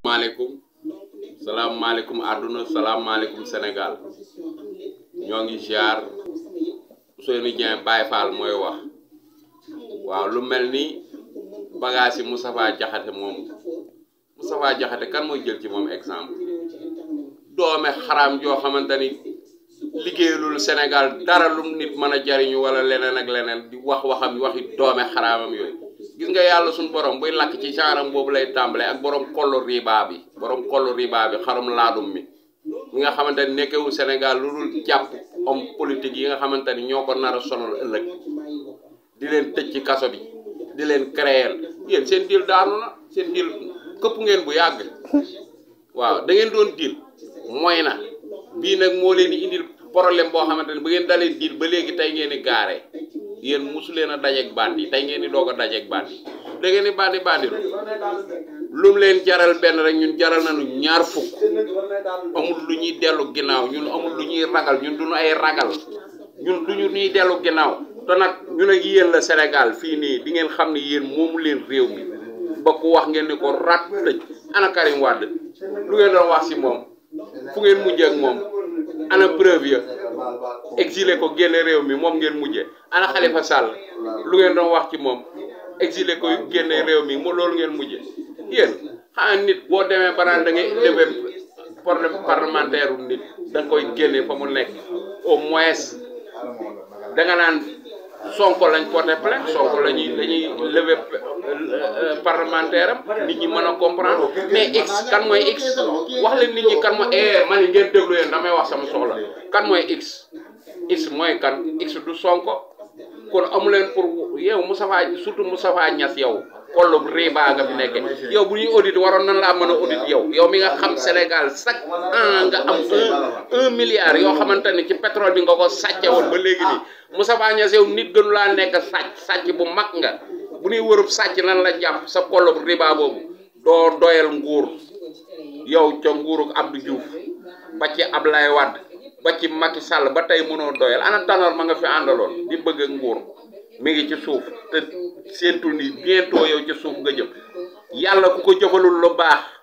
maaleykum salaamaaleykum àdduna salaamaaleykum Sénégal ñoo ngi ziar Ousseynou Dieng Baye Fall mooy wax waaw lu mel ni bagage yi Moustapha Diakhaté moom Moustapha Diakhaté kan mooy jël ci moom exemple doome xaraam joo xamante ni liggéeyalul Sénégal dara lu nit mën a jariñu wala leneen ak leneen di wax waxam waxi doome xaraamam yooyu gis nga yàlla suñu borom buy lakk ci genre boobu lay tàmbale ak borom kollu riba bi borom kollu riba bi xarum laadum mi mi nga xamante ni nekkewul Sénégal lu dul jàpp homme politique yi nga xamante ni ñoo ko nar a sonal ëllëg di leen tëj ci kaso bi di leen créer yéen seen dil daanu na seen dil këpp ngeen bu yàgg waaw da ngeen doon dil mooy na bii nag moo leen di indil problème boo xamante ni bu ngeen dalee dil ba léegi tey ngeen di gaaree yéen musu leen a dajeeg bandi tey ngeen di doog a dajeeg bandi da ngeen di bandi bandi lu mu leen jaral benn rek ñun jaral nañu ñaar fukk amul lu ñuy dellu ginnaaw ñun amul lu ñuy ragal ñun duñu ay ragal ñun du ñu ñuy dellu ginnaaw te nag ñun ak yéen la Sénégal fii nii di ngeen xam ne yéen moomu leen réew mi ba ku wax ngeen ni ko rat tëj ana Karim Wade lu ngeen doon wax si moom fu ngeen mujjee ak moom ana preuve ya exilé ko génne réew mi moom ngeen mujjee ana Khalifa Sall lu ngeen doon wax ci moom exilé ko génne réew mi mo loolu ngeen mujjee yéen xanaa nit boo demee ba naan da ngay lever problème parlementaire u nit da nga koy génne fa mu nekk au moins da nga naan Sonko lañ porté plainte Sonko la ñuy dañuy lever parlementaire am nit ñi mën a comprendre mais x kan mooy x wax leen nit ñi kan mooy eh man ngeen déglu yéen damay wax sama soxla kan mooy x x mooy kan x du Sonko kon amu leen pour yow Moustapha surtout Moustapha Niass yow kollu riba nga fi nekke yow bu ñuy audit waroon nan laa mën a audit yow yow mi nga xam Sénégal chaque an nga am un un milliard yoo xamante ni ci pétrole bi nga ko sàcce woon ba léegi nii Moustapha Niass yow nit gënu laa nekk sàcc sàcc bu mag nga bu ñuy wërub sàcc nan la jàpp sa kollu riba boobu doo doyal nguur yow ca nguuruk Abdou Diouf ba ci Ablaye Wade ba ci Macky Sall ba tey mënoo doyal ana Tanor ma nga fi àndaloon di bëgg ak nguur mi ngi ci suuf te seentul ni bientôt yow ci suuf nga jëm yàlla ku ko jëfalul lu baax